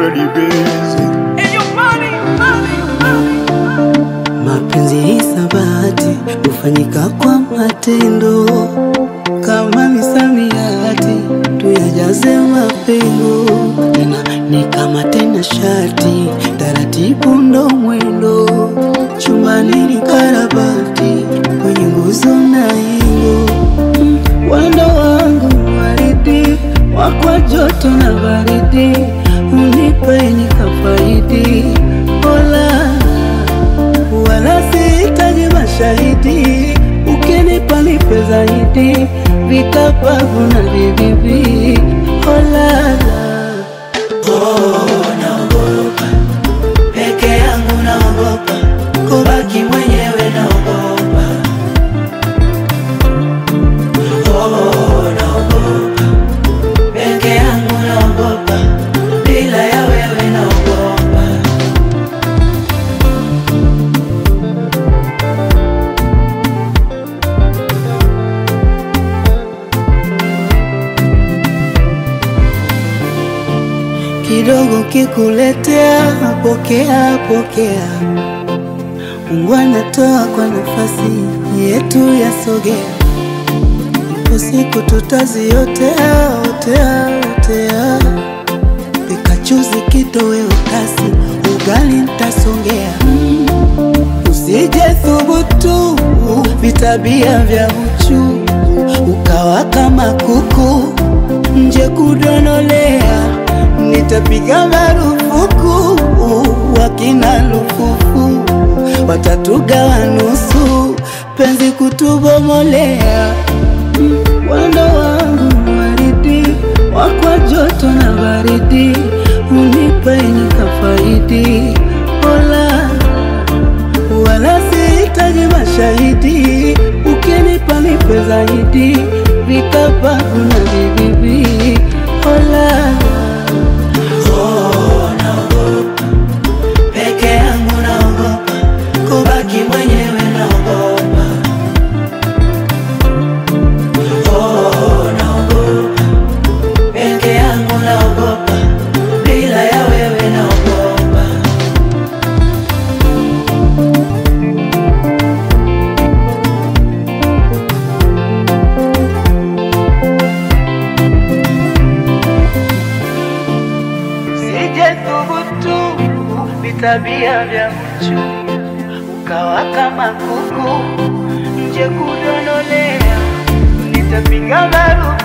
body busy. Mapenzi hisabati hufanyika kwa matendo, kama misamiati tuyajaze mapengo. Tena ni kama tena shati, taratibu ndo mwendo. Chumbani ni karabati, kwenye nguzo na ingo. Mm, Wendo wangu waridi, wakwa joto na baridi, unipe nikafaidi. Ola wala sihitaji mashahidi, ukinipa nipe zaidi, vikapavu na vibibi. Olala, oh, naogopa peke yangu, naogopa kubaki mwenyewe, naogopa oh, naogopa peke yangu, naogopa bila ya wewe, naogopa kidogo kikuletea, pokea pokea. Mungu anatoa kwa nafasi yetu yasogea, ipo siku tutaziotea otea otea. Pikachuzi kitoweo kasi, ugali ntasongea. Mm, Usije thubutu vitabia vya uchu, ukawa kama kuku nje kudonolea, nitapiga marufuku wakina lufufu watatugawa nusu, penzi kutubomolea. Mm, Wendo wangu waridi, wakwa joto na baridi, unipe nikafaidi. Ola, wala sihitaji mashahidi, ukinipa nipe zaidi, vikapavu na vibibi. Ola, oh, naogopa peke yangu, naogopa kubaki mwenyewe, naogopa oh, naogopa peke yangu, naogopa bila ya wewe, naogopa Sije thubutu vitabia vya mchu, ukawa kama kuku nje kudonolea, nitapiga marufuku